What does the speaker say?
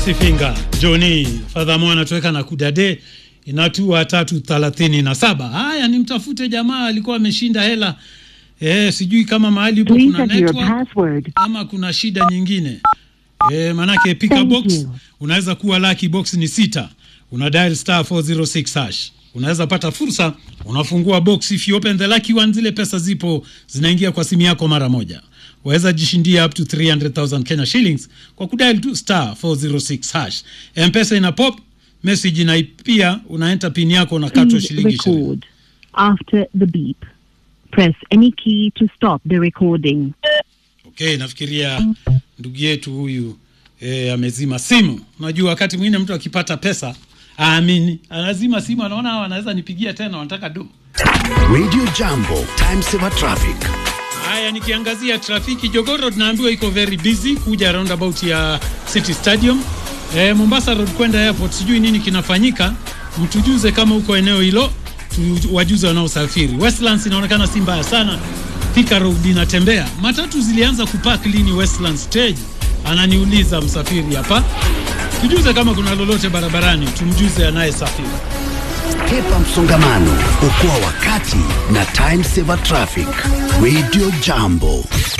Basi finga Joni Fadhamo anatoweka na kudade inatua tatu thelathini na saba. Haya, ni mtafute jamaa alikuwa ameshinda hela eh, sijui kama mahali upo Please kuna enter your network password. ama kuna shida nyingine eh, manake pick Thank box you. unaweza kuwa lucky box ni sita, una dial star 406 hash unaweza pata fursa, unafungua box, if you open the lucky one, zile pesa zipo zinaingia kwa simu yako mara moja. Waweza jishindia up to 300,000 Kenya shillings kwa kudial tu star 406 hash. Mpesa ina pop message na pia unaenta pin yako unakatwa Please shilingi ishirini. record after the beep. Press any key to stop the recording. Okay, nafikiria ndugu yetu huyu eh, amezima simu. Unajua wakati mwingine mtu akipata pesa aamini, anazima simu, anaona hawa anaweza nipigia tena, wanataka do. Radio Jambo, time saver traffic. Haya, nikiangazia trafiki, Jogoo Road naambiwa iko very busy kuja roundabout ya City Stadium. Eh, Mombasa Road kwenda airport, sijui nini kinafanyika, mtujuze kama uko eneo hilo, tu- wajuze wanaosafiri. Westlands inaonekana si mbaya sana, Thika Road inatembea. Matatu zilianza kupark lini Westlands stage? Ananiuliza msafiri hapa. Tujuze kama kuna lolote barabarani, tumjuze anayesafiri. Hepa msongamano, okoa wakati na time saver traffic. Radio Jambo.